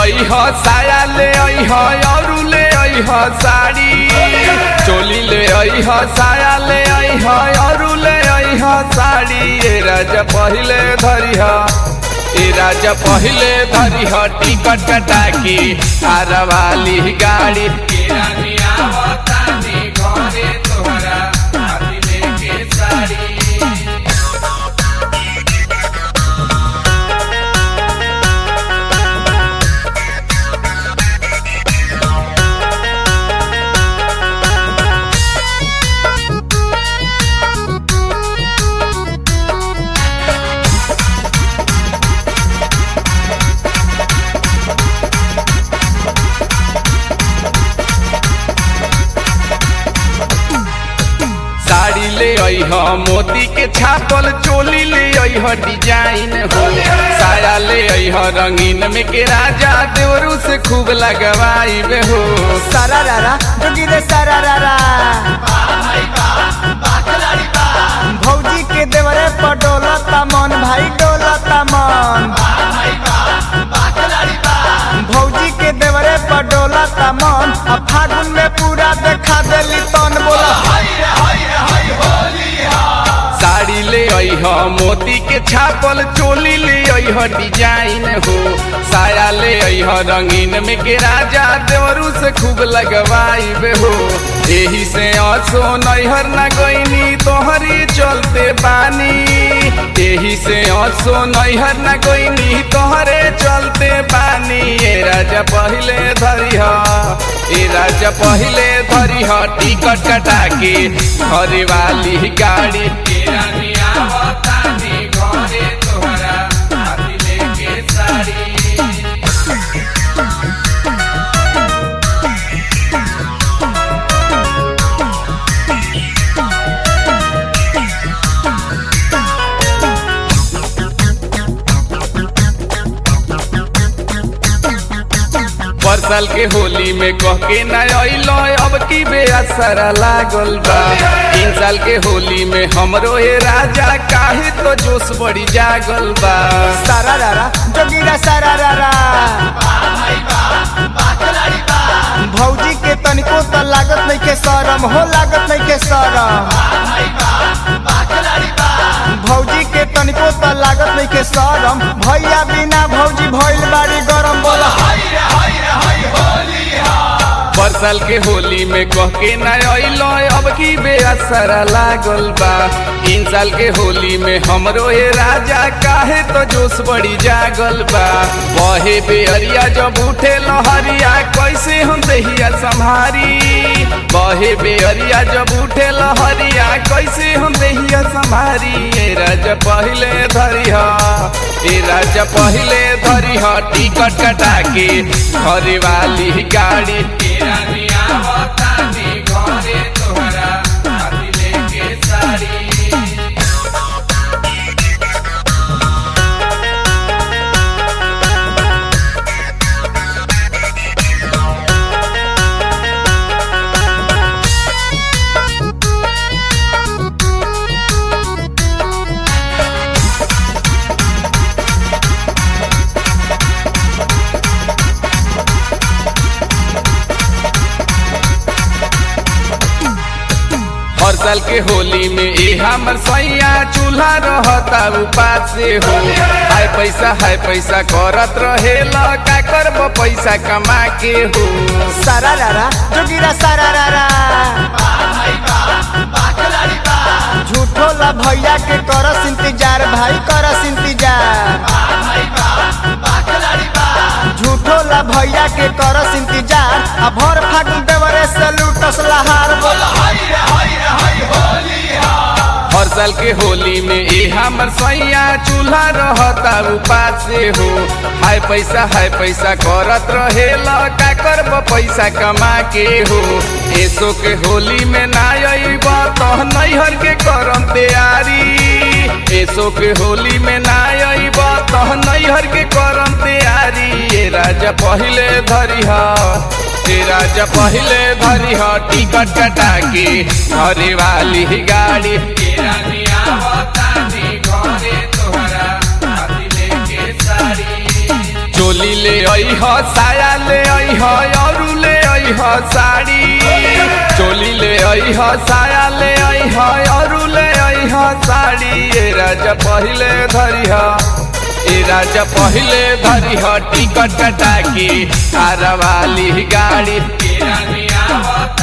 आई ह साया ले आई ह और ले आई ह साड़ी चोली ले आई ह साया ले आई ह और ले आई ह साड़ी ए राजा पहिले धरी ह ए राजा पहिले धरी ह टिकट कटा के आरा वाली गाड़ी ए रानी आवतानी घरे तोहरा हाथी लेके साड़ी साड़ी ले आई ह मोती के छापल चोली ले आई ह डिजाइन हो साया ले आई ह रंगीन में के राजा देवरू से खूब लगवाई बे हो सारा रारा जोगी रे सारा रारा भौजी के देवरे पर डोलता मन भाई डोलता मन भौजी के देवरे पर डोलता मन अब फागुन में पूरा देखा देली तन बोला साड़ी ले आई ह मोती के छापल चोली ले आई ह डिजाइन हो साया ले आई ह रंगीन में के राजा देवरू से खूब लगवाई बे हो एही से असो नैहर न गईनी तोहरी चलते बानी एही से असो नैहर न गईनी तोहरे चलते बानी ए राजा पहिले धरी ह ए राजा पहिले धरी ह टिकट कटा के घरे वाली गाड़ी ए रानी आवतानी घरे तोहरा हाथी लेके साड़ी परसल के होली में कह के न अइलो अब की बेअसर लागल बा तीन साल के होली में हमरो हे राजा काहे तो जोश बड़ी जागल बा सारा रारा जोगी रे सारा रारा भौजी के तनिको त लागत नहीं के शरम हो लागत नहीं के शरम भौजी के तनिको त लागत नहीं के शरम भैया बिना भौजी भइल बाड़ी गरम बोला परसल के होली में कह के न अइलो अब की बेअसर लागल बा तीन साल के होली में हमरो हे राजा काहे तो जोश बड़ी जागल बा बहे बेअरिया जब उठे लहरिया कैसे हम दहिया संभारी बहे बेअरिया जब उठे लहरिया कैसे हम दहिया संभारी ए राजा पहिले धरी ह ए राजा पहिले धरी ह टिकट कटा के घरे वाली गाड़ी ए रानी आवतानी घरे तोहरा हाथी लेके साड़ी हर साल के होली में ए हमर सैया चूल्हा रहता उपास से हो हाय पैसा हाय पैसा करत रहेला का करब पैसा कमा के हो सारा रारा जोगी रे सारा रारा झूठो ला भैया के करस इंतजार भाई करस इंतजार झूठो ला भैया के करस इंतजार आ भर फागुन देवरे से लूटस लहार बोला हर साल के होली में ए हमर सैया चूल्हा रहता उपास से हो हाय पैसा हाय पैसा करत रहेला का करब पैसा कमा के हो एसो के होली में ना अइब तो नैहर के करम तैयारी एसो के होली में ना अइब तो नैहर के करम तैयारी ए राजा पहिले धरी ह ए राजा पहिले धरी ह टिकट कटा के घरे वाली गाड़ी ए रानी आवतानी घरे तोहरा हाथी लेके साड़ी चोली ले अइह साया ले अइह अरू ले अइह साड़ी चोली ले अइह साया ले अइह अरू ले अइह साड़ी ए राजा पहिले धरिह ए राजा पहिले धरिह टिकट कटा के कारवाली गाड़ी के रानी आवत